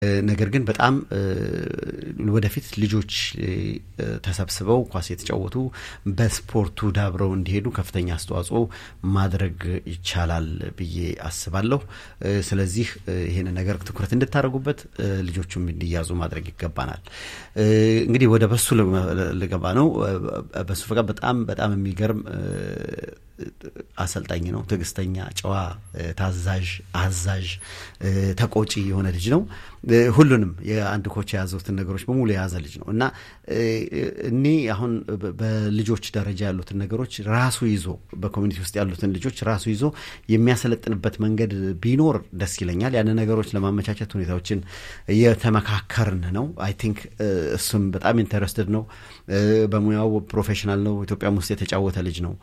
ነገር ግን በጣም ወደፊት ልጆች ተሰብስበው ኳስ የተጫወቱ በስፖርቱ ዳብረው እንዲሄዱ ከፍተኛ አስተዋጽኦ ማድረግ ይቻላል ብዬ አስባለሁ። ስለዚህ ይህን ነገር ትኩረት እንድታደርጉበት ልጆቹም እንዲያዙ ማድረግ ይገባናል። እንግዲህ ወደ በሱ ልገባ ነው። በሱ ፈቃድ በጣም በጣም የሚገርም አሰልጣኝ ነው። ትዕግስተኛ፣ ጨዋ፣ ታዛዥ፣ አዛዥ፣ ተቆጪ የሆነ ልጅ ነው። ሁሉንም የአንድ ኮች የያዙትን ነገሮች በሙሉ የያዘ ልጅ ነው እና እኔ አሁን በልጆች ደረጃ ያሉትን ነገሮች ራሱ ይዞ በኮሚኒቲ ውስጥ ያሉትን ልጆች ራሱ ይዞ የሚያሰለጥንበት መንገድ ቢኖር ደስ ይለኛል። ያን ነገሮች ለማመቻቸት ሁኔታዎችን እየተመካከርን ነው። አይ ቲንክ እሱም በጣም ኢንተረስትድ ነው። በሙያው ፕሮፌሽናል ነው። ኢትዮጵያም ውስጥ የተጫወተ ልጅ ነው።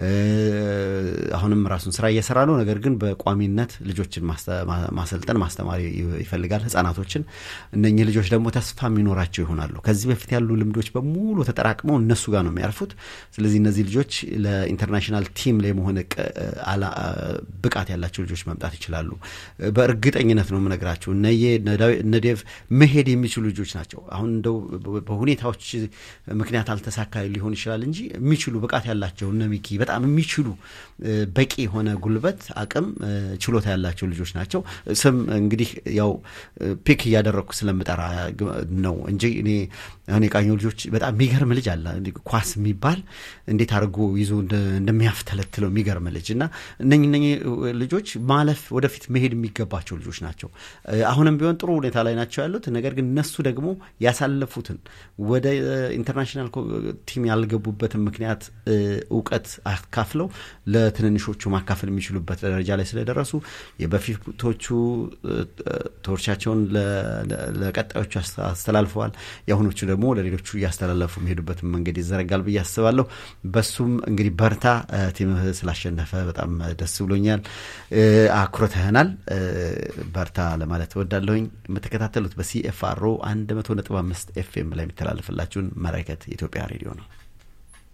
አሁንም ራሱን ስራ እየሰራ ነው። ነገር ግን በቋሚነት ልጆችን ማሰልጠን ማስተማር ይፈልጋል፣ ህጻናቶችን። እነኚህ ልጆች ደግሞ ተስፋ የሚኖራቸው ይሆናሉ። ከዚህ በፊት ያሉ ልምዶች በሙሉ ተጠራቅመው እነሱ ጋር ነው የሚያርፉት። ስለዚህ እነዚህ ልጆች ለኢንተርናሽናል ቲም ላይ መሆን ብቃት ያላቸው ልጆች መምጣት ይችላሉ። በእርግጠኝነት ነው የምነግራቸው። እነዬ እነዴቭ መሄድ የሚችሉ ልጆች ናቸው። አሁን እንደው በሁኔታዎች ምክንያት አልተሳካ ሊሆን ይችላል እንጂ የሚችሉ ብቃት ያላቸው እነ ሚኪ በጣም የሚችሉ በቂ የሆነ ጉልበት፣ አቅም፣ ችሎታ ያላቸው ልጆች ናቸው። ስም እንግዲህ ያው ፒክ እያደረግኩ ስለምጠራ ነው እንጂ እኔ አሁን የቃኘው ልጆች በጣም የሚገርም ልጅ አለ። ኳስ የሚባል እንዴት አድርጎ ይዞ እንደሚያፍተለትለው የሚገርም ልጅ እና እነኝ እነኝ ልጆች ማለፍ ወደፊት መሄድ የሚገባቸው ልጆች ናቸው። አሁንም ቢሆን ጥሩ ሁኔታ ላይ ናቸው ያሉት። ነገር ግን እነሱ ደግሞ ያሳለፉትን ወደ ኢንተርናሽናል ቲም ያልገቡበትን ምክንያት እውቀት አካፍለው ለትንንሾቹ ማካፈል የሚችሉበት ደረጃ ላይ ስለደረሱ የበፊቶቹ ቶርቻቸውን ለቀጣዮቹ አስተላልፈዋል። የአሁኖቹ ደግሞ ለሌሎቹ እያስተላለፉ የሚሄዱበትን መንገድ ይዘረጋል ብዬ አስባለሁ። በሱም እንግዲህ በርታ። ቲምህ ስላሸነፈ በጣም ደስ ብሎኛል። አኩርተህናል። በርታ ለማለት እወዳለሁኝ። የምትከታተሉት በሲኤፍአርኦ 100.5 ኤፍኤም ላይ የሚተላለፍላችሁን መለከት የኢትዮጵያ ሬዲዮ ነው።